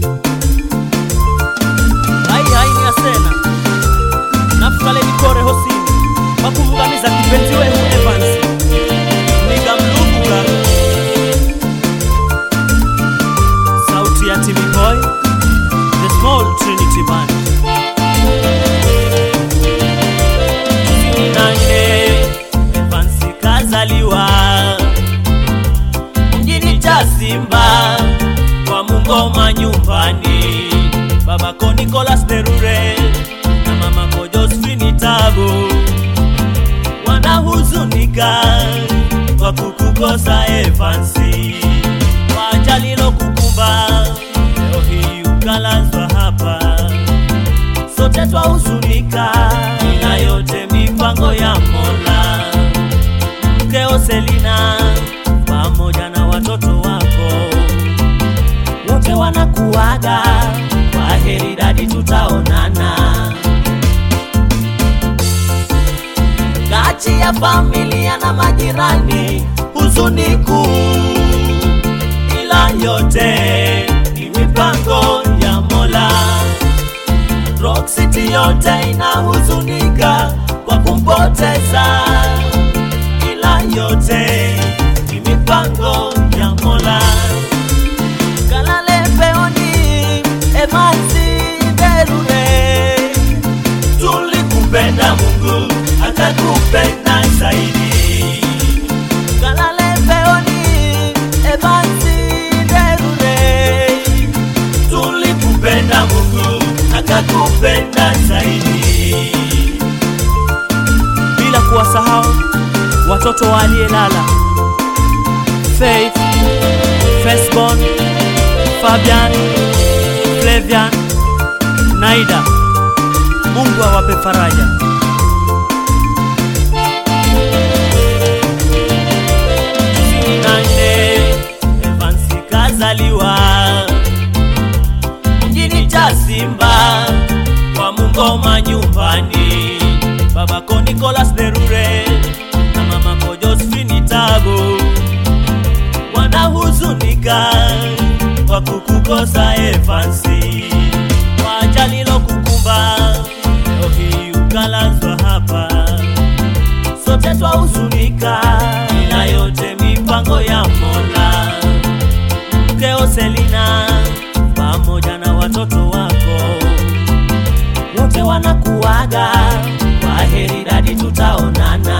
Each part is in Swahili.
hai hai ni asena nafukaleni kore hosini wakumungamiza kipenzi wehu Evans nikamluvula sauti ya Timmy Boy the small Trinity band nane Evans kazaliwa mjini Chasimba kwa Mungoma nyumbani, babako Nicolas Derure na mamako Josephine Tabu wanahuzunika kwa kukukosa Evansi, kwa ajali lilokukumba leo hii ukalazwa hapa sote twahuzunika, ila yote mipango ya Mola. Mkeo Selina pamoja na watoto wako wote wanakuaga, kwa heri dadi, tutaonana. Kati ya familia na majirani, huzuni kuu, ila yote ni mipango ya Mola. Rock City yote inahuzunika kwa kumpoteza, ila yote ni mipango ya Mola. Kalale peoni Evansi Derure, tulikupenda Mungu akakupenda zaidi. Kalale peoni Evansi Derure, tulikupenda Mungu akakupenda zaidi, bila kuwasahau watoto wa aliyelala Faith, Firstborn, Fabian, Flavian, Naida. Mungu awape faraja. Nane Evansi kazaliwa mjini Chasimba kwa Mungoma nyumbani, babako Nicolas Derure na mamako Josephine Tabu wanahuzunika kwa kukukosa Evansi, kwa ajali lilokukumba leo hii ukalazwa hapa, sote twahuzunika, ila yote mipango ya Mola. Mkeo Selina pamoja na watoto wako wote wanakuaga, kwa heri dadi, tutaonana.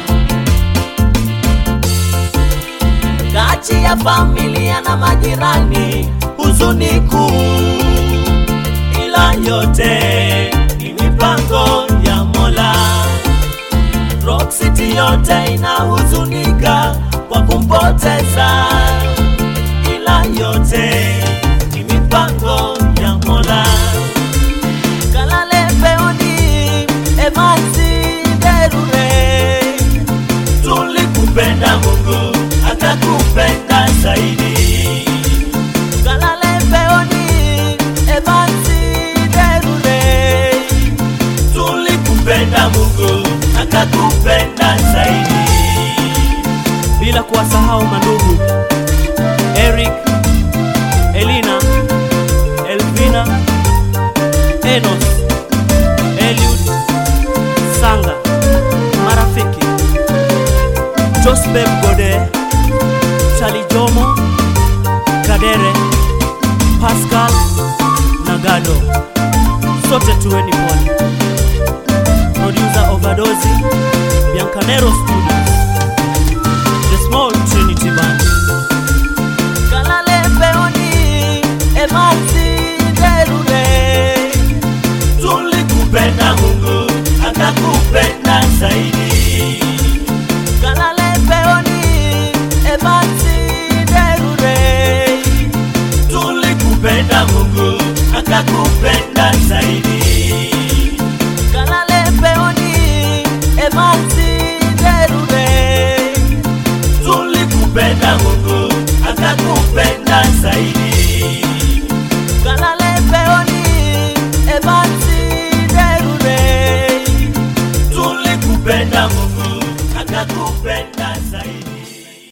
Kati ya familia na majirani, huzuni kuu, ila yote ni mipango ya Mola. Rock City yote inahuzunika kwa kumpoteza, ila yote ni mipango ya Mola. Kalale peoni Evansi Derure, tulikupenda Mungu akakupenda zaidi. Kalale peoni Evansi Derure, tulikupenda Mungu akakupenda zaidi, bila kuwasahau mandugu Eric, Elina, Elvina, Enos, Eliud, Sanga, marafiki Joseph Gode, Charlie Jomo, Kadere, Pascal na Gado, sote tuweni pole. Producer Overdose, Biancanero Studios, The Small Trinity Band. Kalale peoni Evansi Derure, tulikupenda Mungu akakupenda zaidi. Kalale peoni Evansi Derure, tulikupenda Mungu akakupenda